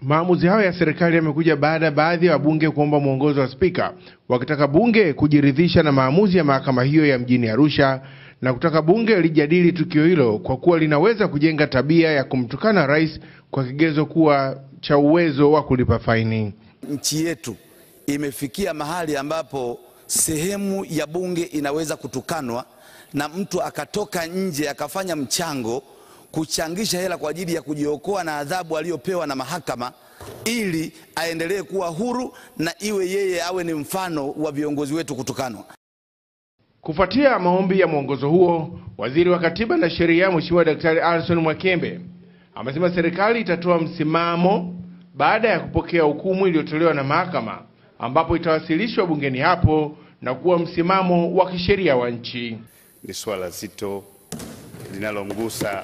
Maamuzi hayo ya serikali yamekuja baada ya baadhi ya wabunge kuomba mwongozo wa spika, wakitaka bunge kujiridhisha na maamuzi ya mahakama hiyo ya mjini Arusha na kutaka bunge lijadili tukio hilo kwa kuwa linaweza kujenga tabia ya kumtukana rais kwa kigezo kuwa cha uwezo wa kulipa faini. Nchi yetu imefikia mahali ambapo sehemu ya bunge inaweza kutukanwa na mtu akatoka nje akafanya mchango kuchangisha hela kwa ajili ya kujiokoa na adhabu aliyopewa na mahakama ili aendelee kuwa huru na iwe yeye awe ni mfano wa viongozi wetu kutukanwa. Kufuatia maombi ya mwongozo huo, waziri wa katiba na sheria Mheshimiwa Daktari Alson Mwakembe amesema serikali itatoa msimamo baada ya kupokea hukumu iliyotolewa na mahakama, ambapo itawasilishwa bungeni hapo na kuwa msimamo wa kisheria wa nchi. Ni swala zito linalomgusa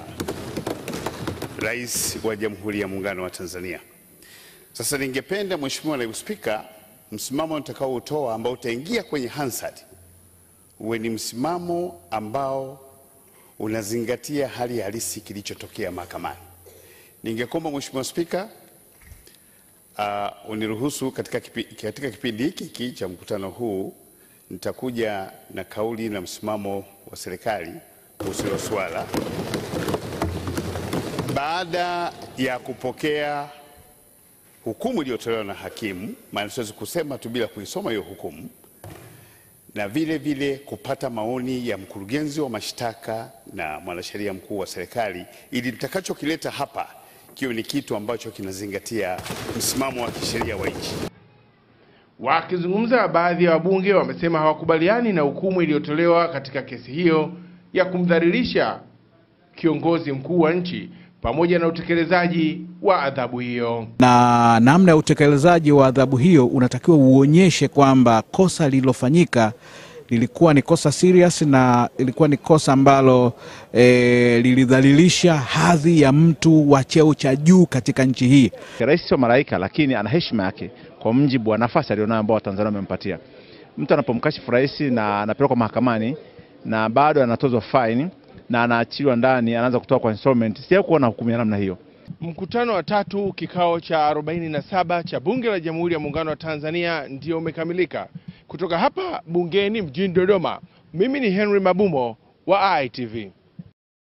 Rais wa Jamhuri ya Muungano wa Tanzania. Sasa ningependa Mheshimiwa Naibu Spika, msimamo nitakaoutoa ambao utaingia kwenye Hansard uwe ni msimamo ambao unazingatia hali halisi kilichotokea mahakamani. Ningekomba Mheshimiwa Spika, uh, uniruhusu katika, kipi, katika kipindi hiki hiki cha mkutano huu nitakuja na kauli na msimamo wa serikali kuhusu hilo swala baada ya kupokea hukumu iliyotolewa na hakimu, maana siwezi kusema tu bila kuisoma hiyo hukumu, na vile vile kupata maoni ya mkurugenzi wa mashtaka na mwanasheria mkuu wa serikali, ili nitakachokileta hapa kiwe ni kitu ambacho kinazingatia msimamo wa kisheria wa nchi. Wakizungumza, baadhi ya wabunge wamesema hawakubaliani na hukumu iliyotolewa katika kesi hiyo ya kumdhalilisha kiongozi mkuu wa nchi pamoja na utekelezaji wa adhabu hiyo. Na namna ya utekelezaji wa adhabu hiyo unatakiwa uonyeshe kwamba kosa lililofanyika lilikuwa ni kosa serious na ilikuwa ni kosa ambalo e, lilidhalilisha hadhi ya mtu wa cheo cha juu katika nchi hii. Rais sio malaika, lakini ana heshima yake kwa mjibu wa nafasi alionayo ambao Watanzania wamempatia. Mtu anapomkashifu rais na anapelekwa mahakamani na bado anatozwa faini na anaachiliwa ndani, anaanza kutoka kwa installment. Sija kuona hukumu ya namna hiyo. Mkutano wa tatu kikao cha 47 cha Bunge la Jamhuri ya Muungano wa Tanzania ndio umekamilika. Kutoka hapa bungeni mjini Dodoma, mimi ni Henry Mabumo wa ITV.